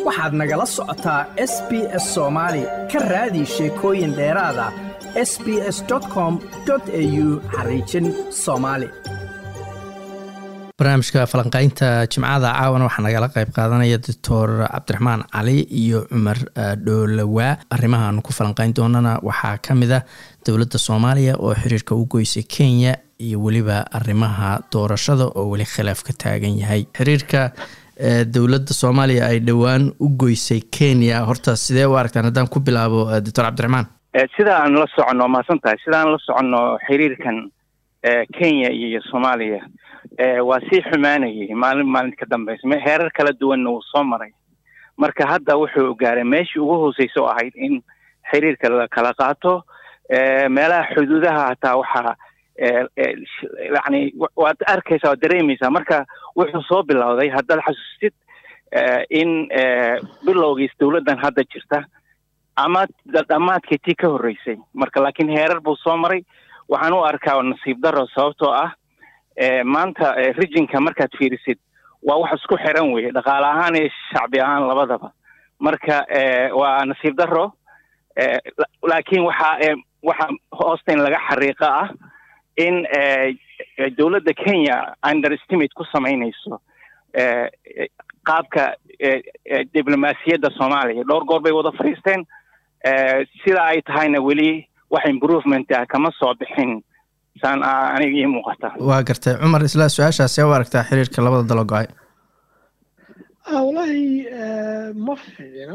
waxaad nagala socotaa s b s soomaali ka raadi sheekooyin dheeraada s b s com au xariijin soomaali barnaamijka falanqaynta jimcada caawana waxaa nagala qayb qaadanaya doctor cabdiraxmaan cali iyo cumar dhoolawaa arrimahaanu ku falanqayn doonana waxaa ka mid ah dowladda soomaaliya oo xiriirka u goysay kenya iyo weliba arrimaha doorashada oo weli khilaaf ka taagan yahay xiriirka dowladda soomaaliya ay dhowaan u goysay kenya horta sidee u aragtaan haddaan ku bilaabo doctor cabdiraxmaan sida aan la soconno mahadsan tahay sida aan la soconno xiriirkan kenya iyo soomaaliya waa sii xumaanayay maalin maalin ka dambeysa heerar kala duwanna wuu soo maray marka hadda wuxuu gaaray meeshii ugu hooseysa oo ahayd in xiriirka la kala qaato meelaha xuduudaha hataa waxaa yani waad arkaysaa waad dareemaysaa marka wuxuu soo bilowday haddaad xasuustid in bilowgiis dowladdan hadda jirta ama dhammaadkii tii ka horreysay marka laakiin heerar buu soo maray waxaan u arkaa nasiib daro sababtoo ah maanta rijinka markaad fiirisid waa wax isku xiran weye dhaqaale ahaan iyo shacbi ahaan labadaba marka waa nasiib daro laakiin waxaa waxaa hoosta in laga xariiqa ah in dowladda kenya underestimate ku samaynayso qaabka diblomaasiyadda soomaaliya dhowr goor bay wada fadhiisteen sida ay tahayna weli wax improvement ah kama soo bixin saan aniga ii muuqata waa gartay cumar isla su-aashaasee u aragtaa xiriirka labada dalo go-ay wallaahi ma fiicno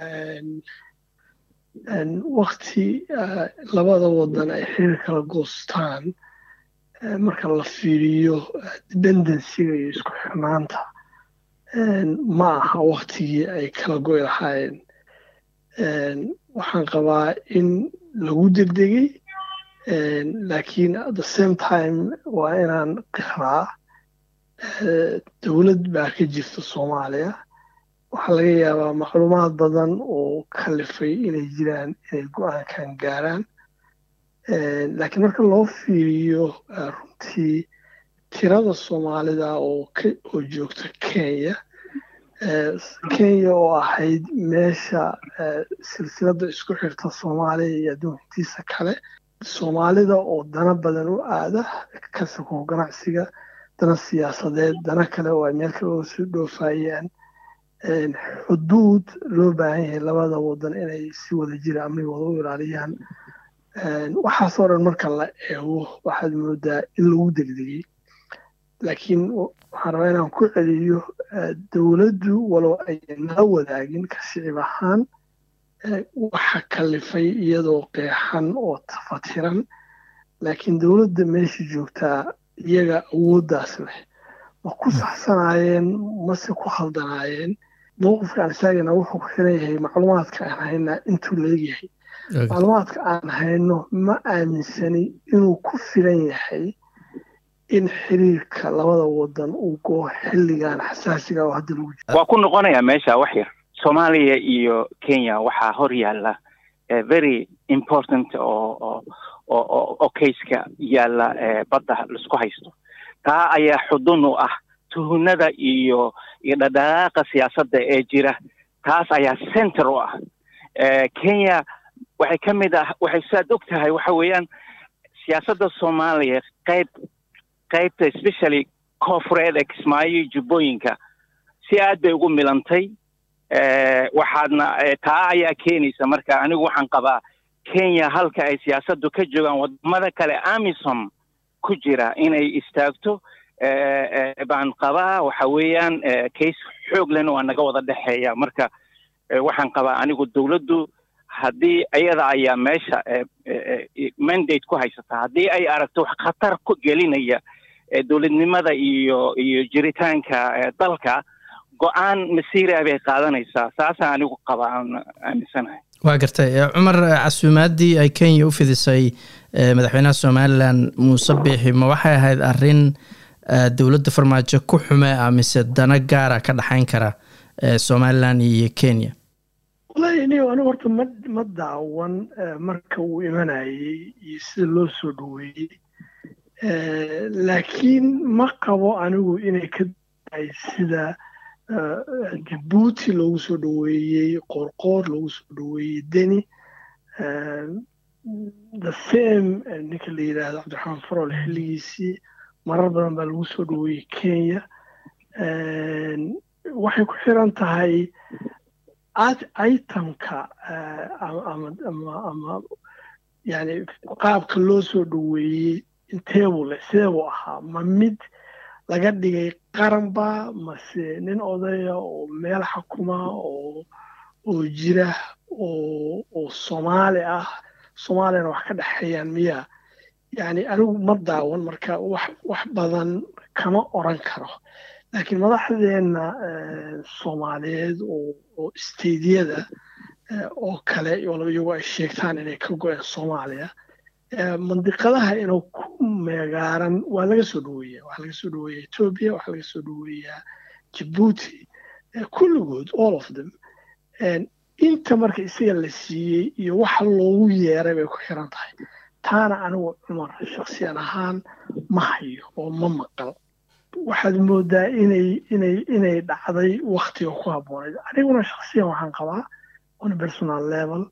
wakti labada wadan ay xiriir kala goostaan marka la fiiriyo dependencyga iyo isku xirnaanta ma aha waktigii ay kala goy lahaayeen waxaan qabaa in lagu degdegay laakiin at the same time waa inaan qiraa dowlad baa ka jirta soomaaliya waxaa laga yaabaa macluumaad badan oo kalifay inay jiraan inay go-aankan gaaraan laakiin marka loo fiiriyo runtii tirada soomaalida oo oo joogta kenya kenya oo ahayd meesha silsiladda isku xirta soomaaliya iyo adduunka intiisa kale soomaalida oo dana badan u aada ka sokow ganacsiga dana siyaasadeed dana kale oo ay meel kale oo soo dhoofayaan xuduud loo baahan yahay labada wadan inay si wada jira amnigooda u ilaaliyaan waxaasoo dhan marka la eego waxaad moodaa in lagu degdegay laakiin waxaan rabaa inaan ku celiyo dowladdu walow ayan nala wadaagin ka shicib ahaan waxa kalifay iyadoo qeexan oo tafatiran laakiin dowladda meesha joogtaa iyaga awooddaas leh ma ku saxsanaayeen mase ku khaldanaayeen mowqifka aan istaagayna wuxuu ku xiran yahay macluumaadka aan haynaa intuu leegyahay macluumaadka aan hayno ma aaminsani inuu ku filan yahay in xiriirka labada wadan uu goo xilligan xasaasiga oo hadda lagu jiro waa ku noqonayaa meesha wax yar soomaaliya iyo kenya waxaa hor yaalla very important oo oo oo kayska yaalla badda laisku haysto taa ayaa xudun u ah tuhunada iyo iyo dhadhaqaaqa siyaasadda ee jira taas ayaa center u ah kenya waxay ka mid ah waxay saad og tahay waxa weeyaan siyaasadda soomaaliya qayb qaybta especially koofureed ee kismaayo jubbooyinka si aad bay ugu milantay waxaadna taa ayaa keenaysa marka anigu waxaan qabaa kenya halka ay siyaasaddu ka joogaan wadamada kale amisom ku jira inay istaagto baan qabaa waxa weeyaan kays xoog lena waa naga wada dhexeeya marka waxaan qabaa anigu dowladdu haddii iyada ayaa meesha mandate ku haysata haddii ay aragto wax khatar ku gelinaya dowladnimada iyo iyo jiritaanka dalka go-aan masiira bay qaadanaysaa saasaan anigu qaba aan aaminsanahay waa gartay cumar casuumaaddii ay kenya u fidisay madaxweynaha somalilan muuse biixi ma waxay ahayd arrin dowladda farmaajo ku xume ah mise dana gaara ka dhexayn kara somalilan iyo kenya wallahi ni anigu horta ma ma daawan marka uu imanayay iyo sida loo soo dhaweeyey laakiin ma qabo anigu inay ka daay sida jabuuti loogu soo dhoweeyey qoorqoor loogu soo dhoweeyey deni the same ninka la yidhaahdo cabdiraxmaan farol xilligiisii marar badan baa lagu soo dhoweeyey kenya waxay ku xiran tahay itemka ama yani qaabka loo soo dhoweeyey inteebuu leh sideebuu ahaa ma mid laga dhigay qaranba mase nin odaya oo meel xukuma oo oo jira oo oo soomaali ah soomaaliyana wax ka dhexeeyaan miya yani anigu ma daawan marka wax wax badan kama oran karo laakiin madaxdeenna soomaaliyeed oo stadiyada oo kale iyagoo ay sheegtaan inay ka go-een soomaaliya mandiqadaha inuu ku meegaaran waa laga soo dhoweeya waxaa laga soo dhoweeya etoobiya waxaa laga soo dhoweeyaa jabuuti kulligood all of them inta marka isaga la siiyey iyo waxa loogu yeeray bay ku xiran tahay taana anigu cumar shaksiyan ahaan ma hayo oo ma maqal waxaad moodaa inay inay inay dhacday waktiga ku habboonayd aniguna shaksiyan waxaan qabaa on personal level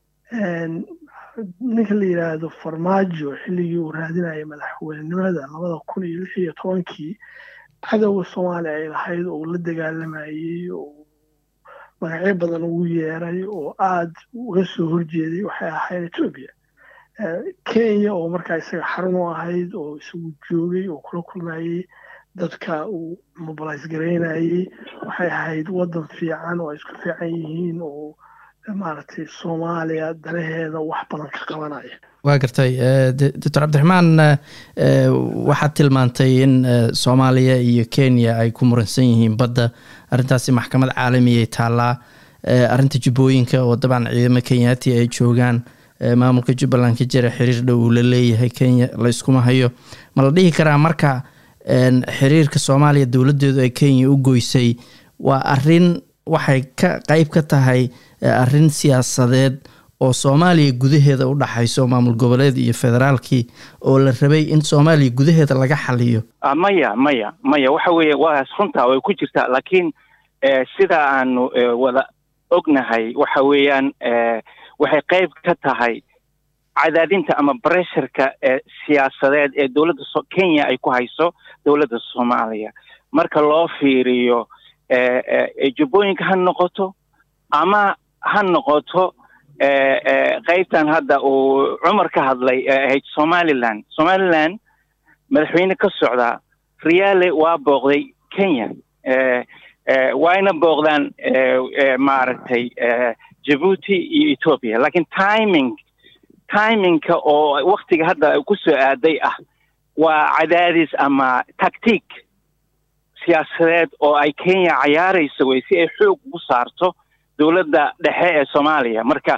ninka la yidhaahdo farmaajo xilligii uu raadinayay madaxweynenimada labada kun iyo lix iyo tobankii cadowga soomaaliya ay lahayd oo la dagaalamayey oo magacyo badan ugu yeeray oo aad uga soo horjeeday waxay ahayd etoobiya kenya oo markaa isaga xarun u ahayd oo isagu joogay oo kula kulmayey dadka uu mobilize garaynayey waxay ahayd waddan fiican oo ay isku fiican yihiin oo maaragtay soomaaliya danaheeda wax badan ka qabanaya waa gartay doctor cabdiraxmaan waxaad tilmaantay in soomaaliya iyo kenya ay ku muransan yihiin badda arrintaasi maxkamad caalamiyay taallaa arrinta jubbooyinka oo dabcan ciidamo kenyaati ay joogaan maamulka jubbaland ka jira xiriir dhow uu la leeyahay kenya layskuma hayo ma la dhihi karaa marka xiriirka soomaaliya dowladdeedu ay kenya u goysay waa arrin waxay ka qeyb ka tahay arrin siyaasadeed oo soomaaliya gudaheeda u dhaxayso maamul goboleed iyo federaalkii oo la rabay in soomaaliya gudaheeda laga xaliyo maya maya maya waxa weeye waas runtaa way ku jirtaa laakiin sida aanu wada ognahay waxa weeyaan waxay qeyb ka tahay cadaadinta ama bresherka siyaasadeed ee dowladda kenya ay ku hayso dowladda soomaaliya marka loo fiiriyo jubbooyinka ha noqoto ama ha noqoto qaybtan hadda uu cumar ka hadlay ee ahayd somaliland somaliland madaxweyne ka socdaa riyaale waa booqday kenya waayna booqdaan maaragtay jabuuti iyo ethoopia laakiin timing timingka oo waktiga hadda ku soo aaday ah waa cadaadis ama tactic siyaasadeed oo ay kenya cayaarayso wey si ay xoog ugu saarto dowladda dhexe ee soomaaliya marka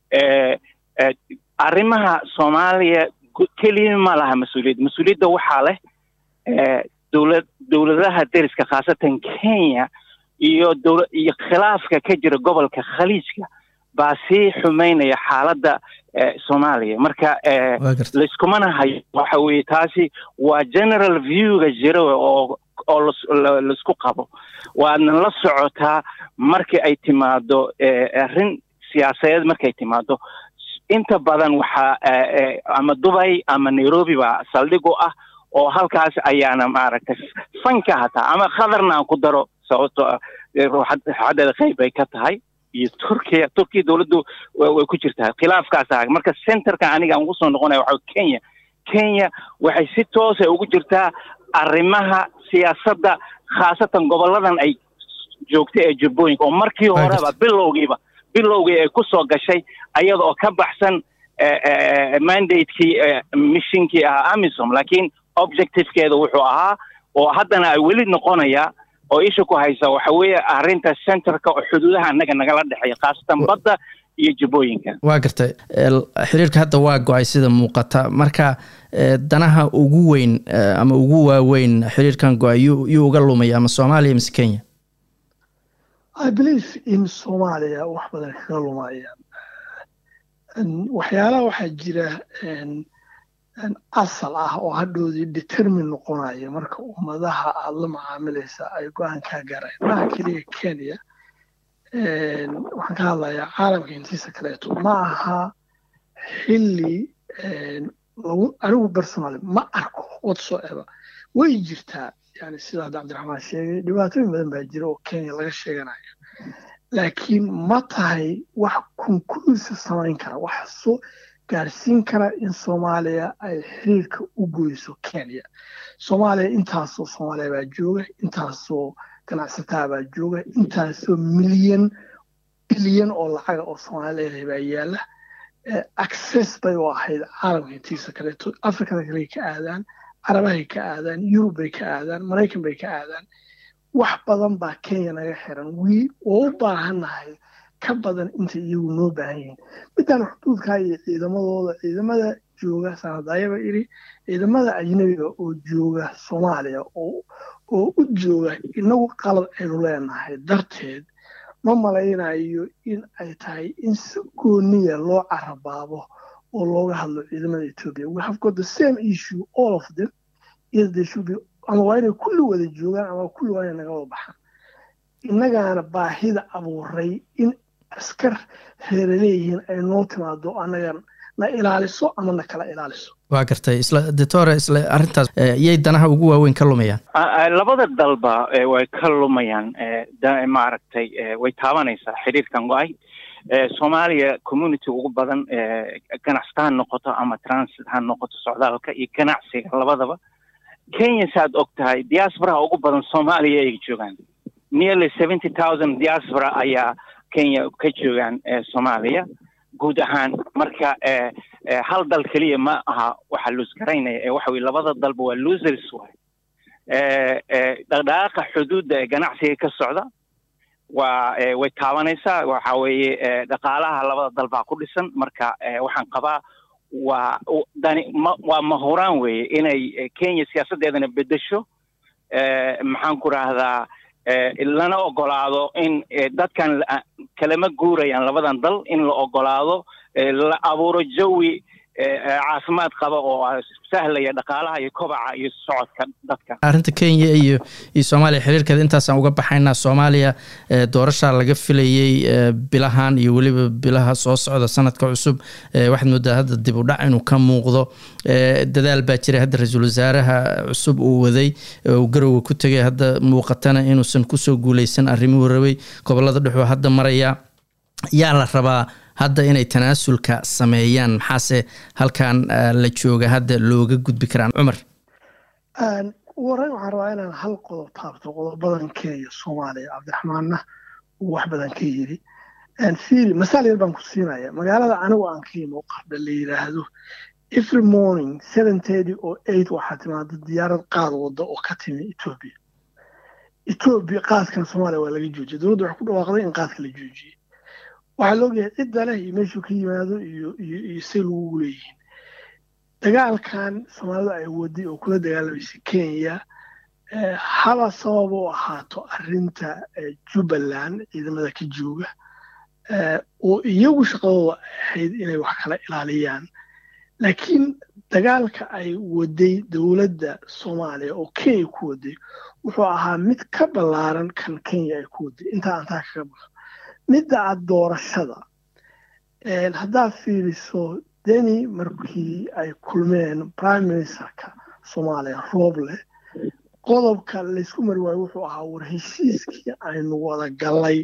arrimaha soomaaliya keliya ma laha mas-uuliyadda mas-uuliyadda waxaa leh dowlad dowladaha deriska khaasatan kenya iyo dola iyo khilaafka ka jira gobolka khaliijka baa sii xumaynaya xaaladda soomaaliya marka layskumana hayo waxa weeye taasi waa general viewga jira oo oo laisku qabo waadna la socotaa markii ay timaado arrin siyaasadeed markay timaado inta badan waxaa ama dubay ama nairobi baa saldhig u ah oo halkaas ayaana maaragtay fanka hataa ama khadarna aan ku daro sababto xaddeeda qayb bay ka tahay iyo turkiya turkiya dowladdu way ku jirtaa khilaafkaas ah marka centerka aniga aan ugu soo noqonaya waxa kenya kenya waxay si toosa ugu jirtaa arrimaha siyaasadda khaasatan goboladan ay joogta ee jubbooyinka oo markii horeba bilowgiiba bilowgii ay ku soo gashay ayada oo ka baxsan mandatekii mishinkii ahaa amisom laakiin objectivekeeda wuxuu ahaa oo haddana ay weli noqonaya oo isha ku haysa waxa weeye arrinta centerka oo xuduudaha annaga nagala dhexeeya khaasatan badda iyo jubbooyinka waa gartay xiriirka hadda waa go-ay sida muuqata marka danaha ugu weyn ama ugu waaweyn xiriirkan go-ay yuu uga lumaya ama soomaaliya mise kenya i believe in soomaaliya wax badan kaga lumayaan waxyaalaha waxaa jira asal ah oo hadhoodii determin noqonaya marka ummadaha aada la macaamilaysa ay go-aan kaa gaaraan maha keliya kenya waxaan ka hadlayaa caalamka intiisa kaleeto ma aha xilli lagu anigu personally ma arko whatsoever way jirtaa yani sida hadda cabdiraxmaan sheegay dhibaatooyin badan baa jira oo kenya laga sheeganayo laakiin ma tahay wax conclusive samayn kara wax soo gaarsiin kara in soomaaliya ay xiriirka u goyso kenya soomaaliya intaasoo soomaaliya baa jooga intaasoo ganacsataa baa jooga intaasoo milyan bilyan oo lacaga oo soomaaliya leedahay baa yaala access bay u ahayd caalamka intiisa kaleeto africada kale ka aadaan carabahay ka aadaan yurub bay ka aadaan maraykan bay ka aadaan wax badan baa kenya naga xiran wii oo u baahannahay ka badan inta iyagu noo baahan yihiin midaan xuduudkaa iyo ciidamadooda ciidamada jooga sanadayaba iri ciidamada ajnabiga oo jooga soomaaliya oo u jooga inagu qalad aynu leenahay darteed ma malaynayo in ay tahay in si gooniya loo carabaabo oo looga hadlo ciidamada ethiopia we have got the same issue all of them is they should be ama waa inay kulli wada joogaan ama kulli waa inay naga wada baxaan innagaana baahida abuuray in askar reere leeyihiin ay noo timaado annaga na ilaaliso ama na kala ilaaliso waa gartay isla doctore isla arrintaas yay danaha ugu waaweyn ka lumayaan labada dalba way ka lumayaan maaragtay way taabanaysaa xiriirkan go-ay soomaaliya community ugu badan ganacsata ha noqoto ama transit ha noqoto socdaalka iyo ganacsiga labadaba kenya saaad og tahay diasporaha ugu badan soomaaliya ay joogaan nearly seventy thousand diaspora ayaa kenya ka joogaan soomaaliya guud ahaan marka hal dal keliya ma aha waxa luus garaynaya ee waxa weye labada dalba waa losers waay dhaqdhaqaaqa xuduudda ee ganacsiga ka socda waa way taabanaysaa waxa weeye dhaqaalaha labada dal baa ku dhisan marka waxaan qabaa waa dani ma waa mahuraan weeye inay kenya siyaasaddeedana bedesho maxaan ku rahdaa lana ogolaado in dadkan kalama guurayaan labadan dal in la ogolaado la abuuro jawi caafimaad qaba oo sahlaya dhaqaalaha iyo kobaca iyo socodka dadka arrinta kenya iyo iyo soomaaliya xiriirkeeda intaasaan uga baxaynaa soomaaliya doorashaa laga filayey bilahan iyo weliba bilaha soo socda sanadka cusub waxaad moodaa hadda dib u dhac inuu ka muuqdo dadaal baa jiray hadda ra-iisul wasaaraha cusub uu waday uu garowga ku tegay hadda muuqatana inuusan kusoo guuleysan arrimuhu rabay gobolada dhexuu hadda maraya yaa la rabaa hadda inay tanaasulka sameeyaan maxaase halkan la jooga hadda looga gudbi karaan cumar wareyn waxaan rabaa inaan hal qodob taabto qodobadan kenya soomaaliya cabdiraxmaanna uu wax badan ka yiri fiiri masaal yar baan ku siinaya magaalada anigu aan ka imo qardha la yidhaahdo every morning seven thirty oo eight waxaa timaada diyaarad qaad wadda oo ka timi etoobiya etoobiya qaadkan soomaaliya waa laga joojiyay dowladda waxay ku dhawaaqday in qaadka la joojiyey waxaa la ogyahay cidda leh iyo meeshuu ka yimaado iyo iyo iyo say lagugu leeyihiin dagaalkan soomaalidu ay waday oo kula dagaalamaysa kenya haba sabab u ahaato arrinta jubbaland ciidamada ka jooga oo iyagu shaqadooda ahayd inay wax kala ilaaliyaan laakiin dagaalka ay waday dowladda soomaaliya oo kenya ku waday wuxuu ahaa mid ka ballaaran kan kenya ay ku waday intaa antaa kaga baxo midda aad doorashada haddaad fiiriso deni markii ay kulmeen prime ministerka soomaaliya rooble qodobka laysku mari waayo wuxuu ahaa war heshiiskii aynu wada gallay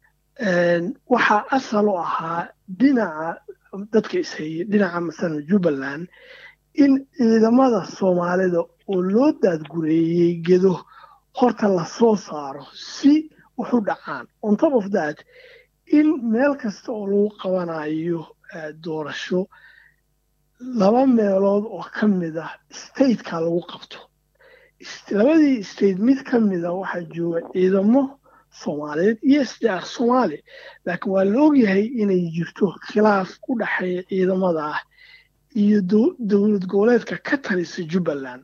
waxaa asal u ahaa dhinaca dadka ishayey dhinaca masalan jubbaland in ciidamada soomaalida oo loo daadgureeyey gedo horta lasoo saaro si wax u dhacaan on top of that in meel kasta oo lagu qabanayo doorasho laba meelood oo ka mid ah stateka lagu qabto labadii state mid ka mida waxaa jooga ciidamo soomaaliyeed iyo sdr soomaali laakiin waa la ogyahay inay jirto khilaaf u dhexeeya ciidamada ah iyo dowlad goboleedka ka talisa jubbaland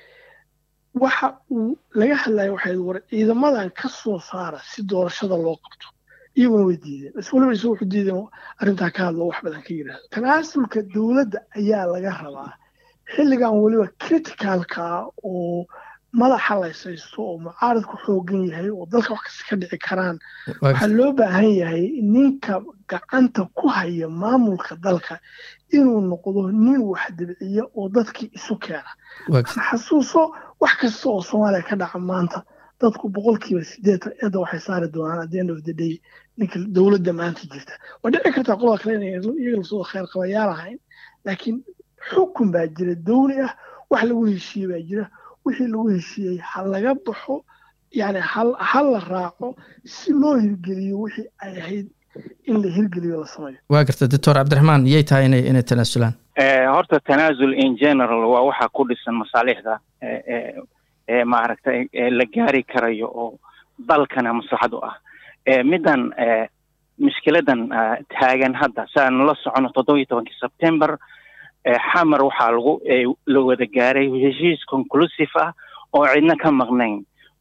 waxa uu laga hadlaya waxay war ciidamadan ka soo saara si doorashada loo qabto iyaguna way diideen bas waliba isagu wuxuu diideen arrintaa ka hadlo wax badan ka yidhaahdo tanaasulka dowladda ayaa laga rabaa xilligan weliba criticalka oo madaxa laysaysto oo mucaaradku xoogan yahay oo dalka wax kasta ka dhici karaan waxaa loo baahan yahay ninka gacanta ku haya maamulka dalka inuu noqdo nin wax dibciya oo dadkii isu keena xasuuso wax kasta oo soomaaliya ka dhaca maanta dadku boqolkiiba sideetan eedda waxay saari doonaan at the end of the day ninka dowladda maanta jirta waa dhici kartaa qolada kale inay iyaga lasoo khayr qabayaal ahayn laakiin xukun baa jira dowli ah wax lagu heshiiye baa jira wixii lagu heshiiyey ha laga baxo yani ha la raaco si loo hirgeliyo wixii ay ahayd in la hirgeliyo la sameeyo waa garta doctor cabdiraxmaan yay tahay inay inay tanaasulaan horta tanaasul in general waa waxa ku dhisan masaalixda ee maaragtay la gaari karayo oo dalkana maslaxad u ah middan mushkiladan taagan hadda saan la socono toddoba iyo tobankii september xamar waxaa lagu la wada gaaray heshiis conclusive ah oo cidna ka maqnayn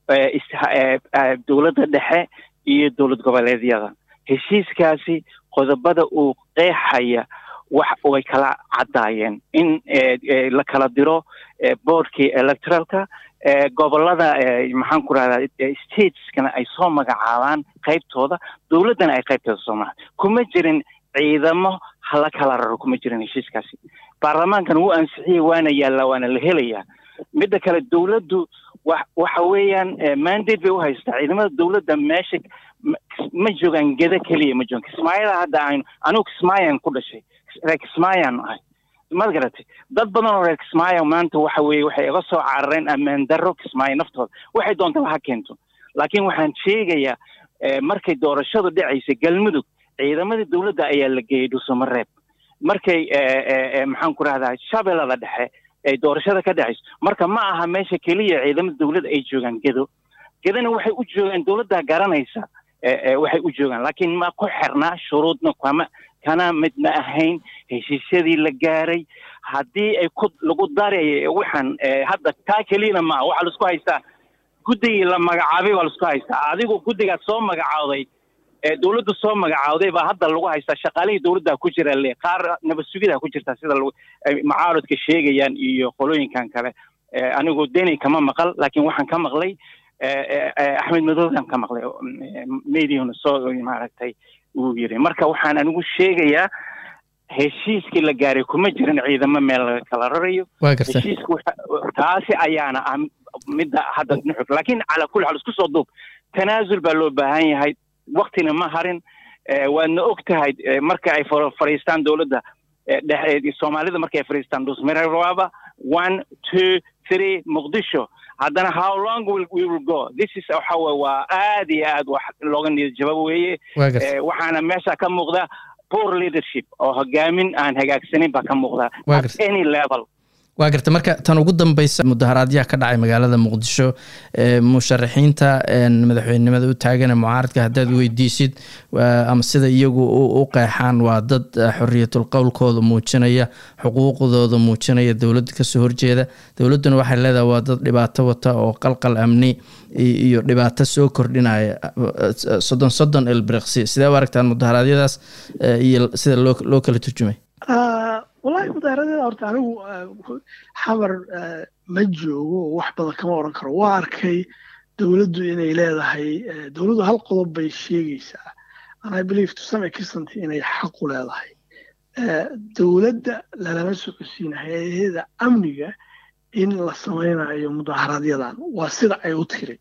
dowladda dhexe iyo dowlad goboleedyada heshiiskaasi qodobada uu qeexaya wax way kala caddaayeen in la kala diro boardkii electoralka gobolada maxaan ku rahdaa stateskana ay soo magacaabaan qaybtooda dowladdana ay qaybtooda soo maha kuma jirin ciidamo hala kala raro kuma jirin heshiiskaasi baarlamaankana wuu ansixiyey waana yaallaa waana la helayaa midda kale dowladdu wa waxa weeyaan mandate bay u haystaa ciidamada dowladda meesha ma joogaan geda keliya ma joogaan kismaayada hadda aynu anigu kismaayan ku dhashay reer kismaayan ahay maad garatay dad badan oo reer kismaayo maanta waxa weeye waxay iga soo carareen ammaan darro kismaayo naftooda waxay doontaba ha keento laakiin waxaan sheegayaa markay doorashadu dhacaysay galmudug ciidamadii dowladda ayaa la geeyey dhuusamareeb markay maxaan ku rahdaa shabeellada dhexe ay doorashada ka dhacayso marka ma aha meesha keliya ciidamada dowladda ay joogaan gedo gedana waxay u joogaan dowladda garanaysa waxay u joogaan laakiin ma ku xirnaa shuruudna kama kana midna ahayn heshiisyadii la gaaray haddii ay ku lagu daray waxaan hadda taa keliyana maaha waxaa laisku haystaa guddigii la magacaabay baa laisku haystaa adigu guddigaas soo magacaaday dowladdu soo magacaawday baa hadda lagu haystaa shaqaalihii dowladda ku jira le qaar nabad sugida ku jirta sida macaaradka sheegayaan iyo qolooyinkan kale anigu deni kama maqal laakiin waxaan ka maqlay axmed madowdan ka maqlay mediana soo maaragtay uu yiri marka waxaan anigu sheegayaa heshiiskii la gaaray kuma jirin ciidamo meel laga kala rarayo heshiiska taasi ayaana ah midda hadda nuxur laakiin calaa kulli xaal isku soo duub tanaasul baa loo baahan yahay waktina ma harin waadna og tahay marka ay fadhiistaan dowladda soomaalida marka ay fadhiistaan dhusmiraba one two three muqdisho haddana how long will we will go this is waxa weye waa aad iyo aad wax looga niyad jabab weeye waxaana meesha ka muuqda poor leadership oo hogaamin aan hagaagsanin baa ka muuqda at any level waa garta marka tan ugu dambeysa mudaharaadyaha ka dhacay magaalada muqdisho musharaxiinta madaxweynenimada u taagana mucaaradka haddaad weydiisid ama sida iyagu u qeexaan waa dad xoriyatul qowlkooda muujinaya xuquuqdooda muujinaya dowladda kasoo horjeeda dowladduna waxay leedahay waa dad dhibaato wata oo qalqal amni iyo dhibaato soo kordhinaya soddon soddon elbriqsi sidee u aragtaan mudaharaadyadaas iyo sida loo loo kala turjumay wallahi mudaaharadeeda horta anigu xamar ma joogo oo wax badan kama odhan karo waa arkay dowladdu inay leedahay dowladdu hal qodob bay sheegaysaa and i believe to some extent inay xaqu leedahay dowladda lalama socodsiina hay-adaheeda amniga in la samaynayo mudaaharaadyadan waa sida ay u tiri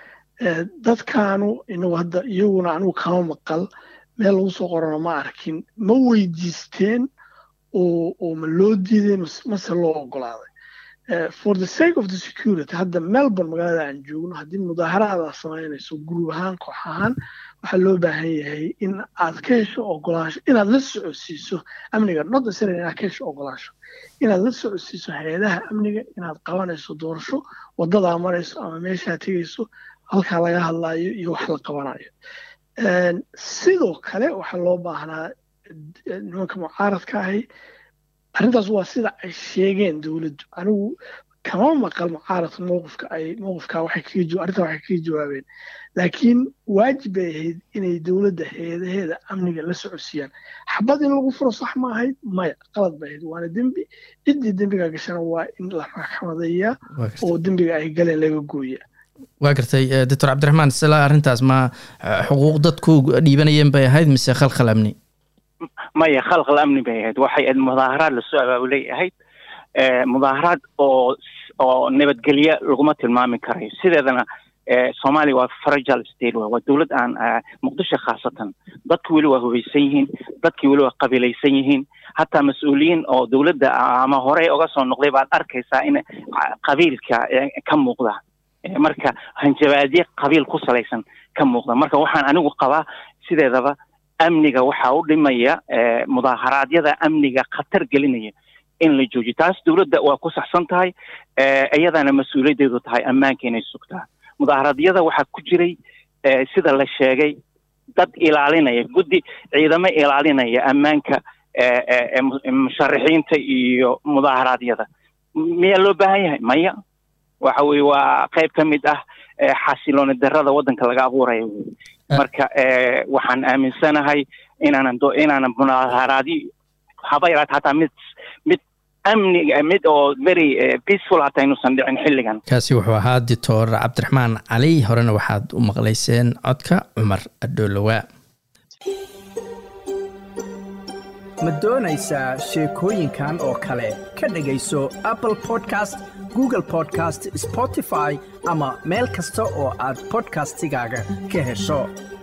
dadkaanu inagu hadda iyaguna anigu kama maqal meel lagu soo qorano ma arkin ma weydiisteen oo ma loo diiday mase loo ogolaaday for the sake of the security hadda melbourne magaalada aan joogno haddii mudaaharaada samaynayso guruub ahaan koox ahaan waxaa loo baahan yahay in aad ka hesho ogolaansho inaad la socodsiiso amniga not necessarily inaad ka hesho ogolaansho inaad la socodsiiso hay-adaha amniga inaad qabanayso doorasho wadadaa marayso ama meeshaa tegayso halkaa laga hadlaayo iyo wax la qabanayo sidoo kale waxaa loo baahnaa nimanka mucaaradka ahi arrintaas waa sida ay sheegeen dowladdu anigu kama maqal mucaaradka mowqifka ay mowqifka waxay kaga arrintaa waxay kaga jawaabeen laakiin waajib bay ahayd inay dowladda heedaheeda amniga la socodsiiyaan xabad in lagu furo sax ma ahayd maya qalad bay ahayd waana dembi ciddii dembiga gashana waa in la maxkamadeeyaa oo dembiga ay galeen laga gooya waa gartay doctor cabdiraxmaan sila arrintaas ma xuquuq dadku dhiibanayeen bay ahayd mise khalkhal amni maya khalkhal amni bay ahayd waxay ahayd mudaaharaad lasoo abaabulay ahayd mudaaharaad oo oo nabadgelye laguma tilmaami karayo sideedana soomaaliya waa fragile state waa dowlad aan muqdisho khaasatan dadku weli waa hubaysan yihiin dadkii weli waa qabiilaysan yihiin hataa mas-uuliyiin oo dowladda ama horey uga soo noqday baad arkaysaa in qabiilka ka muuqda marka hanjabaadye qabiil ku salaysan ka muuqda marka waxaan anigu qabaa sideedaba amniga waxaa u dhimaya mudaaharaadyada amniga khatar gelinaya in la joojiyo taas dowladda waa ku saxsan tahay iyadana mas-uuliyaddeedu tahay ammaanka inay sugtaa mudaaharaadyada waxaa ku jiray sida la sheegay dad ilaalinaya guddi ciidamo ilaalinaya ammaanka musharaxiinta iyo mudaaharaadyada miyaa loo baahan yahay maya waxa weye waa qayb ka mid ah xasilooni darada waddanka laga abuuraya wey marka waxaan aaminsanahay inaanan inaanan mudaaharaadi haba yaraat hataa mid mid amniga mid oo very peaceful hata inuusan dhicin xilligan kaasi wuxuu ahaa doctor cabdiraxmaan cali horena waxaad u maqlayseen codka cumar adhoolowaa ma doonaysaa sheekooyinkan oo kale ka dhegayso apple podcast google podcast spotify ama meel kasta oo aad podcastigaaga ka hesho